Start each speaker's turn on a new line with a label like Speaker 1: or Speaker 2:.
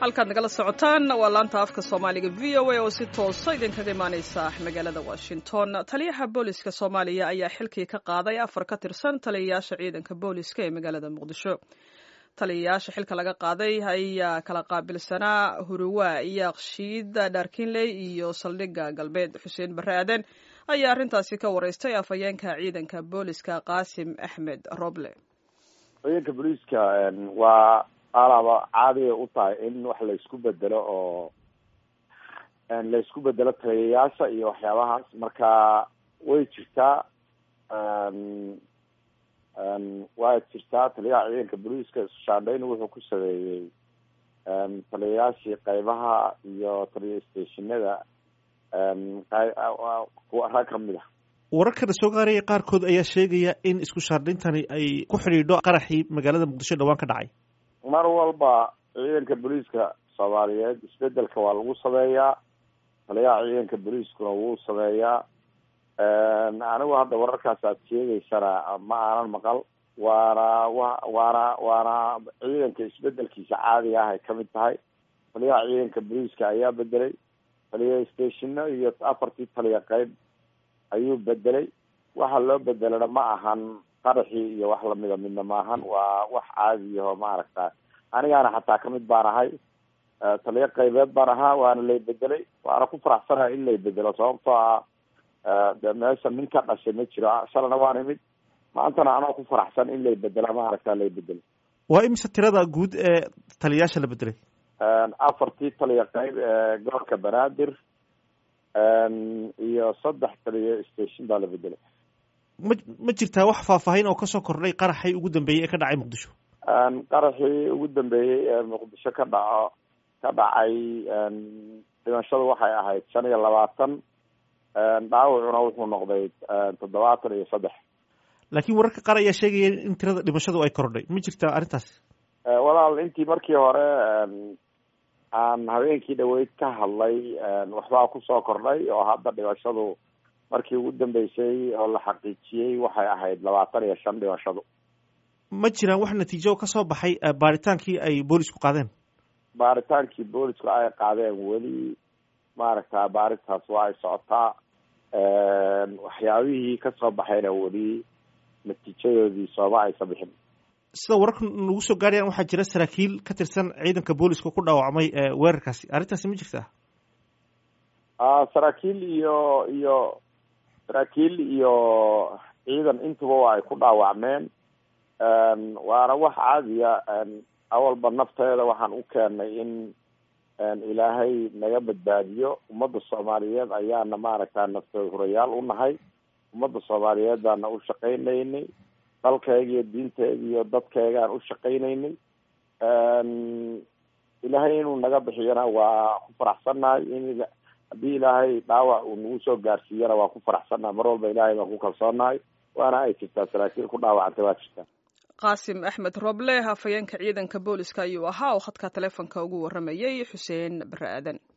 Speaker 1: halkaad nagala socotaan waa laanta afka soomaaliga v o a oo si toosa idinkaga imaaneysa magaalada washington taliyaha booliska soomaaliya ayaa xilkii ka qaaday afar ka tirsan taliyayaasha ciidanka booliska ee magaalada muqdisho taliyayaasha xilka laga qaaday ayaa kala qaabilsanaa huruwa yaaqshiid dhaarkinley iyo saldhigga galbeed xuseen barre aaden ayaa arrintaasi ka wareystay afhayeenka ciidanka booliska qaasim axmed roble
Speaker 2: ciidanka booliiska waa alaaba caadiya u tahay in wax laysku bedelo oo laysku bedelo taliyayaasha iyo waxyaabahaas marka way jirtaa waa jirtaa taliyaha ciidanka booliiska shaandhayn wuxuu ku sameeyey taliyayaashii qaybaha iyo taliya stationada kuwa rag kamid ah
Speaker 3: wararkana soo gaaraya qaarkood ayaa sheegaya in isku shaandhayntani ay ku xidhiidho qaraxii magaalada muqdisho dhawaan ka dhacay
Speaker 2: mar walba ciidanka booliiska soomaaliyeed isbedelka waa lagu sameeyaa taliyaha ciidanka booliiskuna wuu sameeyaa anigu hadda wararkaas aad sheegeysana ma aanan maqal waana wa waana waana ciidanka isbedelkiisa caadiga ah ay kamid tahay taliyaha ciidanka booliiska ayaa bedelay taliya stationo iyo afartii taliya qeyb ayuu bedelay waxa loo bedelana ma ahan qaraxii iyo wax lamida midna maahan waa wax caadiyaho maaragta anigaana xataa kamid baan ahay taliyo qaybeed baan ahaa waana lay bedelay waana ku faraxsanahay in lay bedelo sababtoo ah de meesha nin ka dhashay ma jiro shalana waan imid maantana anoo ku faraxsan in lay bedela maaragta lay bedelay
Speaker 3: waa imise tirada guud ee taliyayaasha la bedelay
Speaker 2: afartii taliya qayb ee gobolka banaadir iyo saddex taliya station baa la bedelay
Speaker 3: ma ma jirtaa wax faahfaahin oo kasoo kordhay qaraxii ugu dambeeyey ee ka dhacay muqdisho
Speaker 2: qaraxii ugu dambeeyey ee muqdisho ka dhaco ka dhacay dhimashadu waxay ahayd shan iyo labaatan dhaawacuna wuxuu noqday toddobaatan iyo saddex
Speaker 3: laakiin wararka qaar ayaa sheegaya in tirada dhimashadu ay kordhay ma jirtaa arrintaas
Speaker 2: walaal intii markii hore aan habeenkii dhaweyd ka hadlay waxbaa kusoo kordhay oo hadda dhimashadu markii ugu dambeysay oo la xaqiijiyey waxay ahayd labaatan iyo shan dhimashadu
Speaker 3: ma jiraan wax natiijo ka soo baxay baaritaankii ay boolisku qaadeen
Speaker 2: baaritaankii boolisku ay qaadeen weli maaragta baaritaas waa ay socotaa waxyaabihii kasoo baxayna weli natiijadoodii sooma aysa bixin
Speaker 3: sida wararka nagu soo gaarayaan waxaa jira saraakiil ka tirsan ciidanka booliska ku dhaawacmay weerarkaasi arrintaasi ma jirtaa
Speaker 2: saraakiil iyo iyo saraakiil iyo ciidan intuba waa ay ku dhaawacmeen waana wax caadiya awalba nafteeda waxaan u keenay in ilaahay naga badbaadiyo ummadda soomaaliyeed ayaana maaragta nafteed hurayaal u nahay ummadda soomaaliyeed baana u shaqaynaynay dalkayga iyo diinteeda iyo dadkaygaan u shaqaynaynay ilaahay inuu naga bixiyana waa ku faraxsannahay in haddii ilaahay dhaawac uu nagu soo gaarsiiyana waa ku faraxsannahay mar walba ilaahay baan ku kalsoonahay waana ay jirtaa saraakiil ku dhaawacantay waa jirtaa
Speaker 1: qaasim axmed roble hafayeenka ciidanka booliska ayuu ahaa oo khadka taleefonka ugu waramayay xuseen bare aadan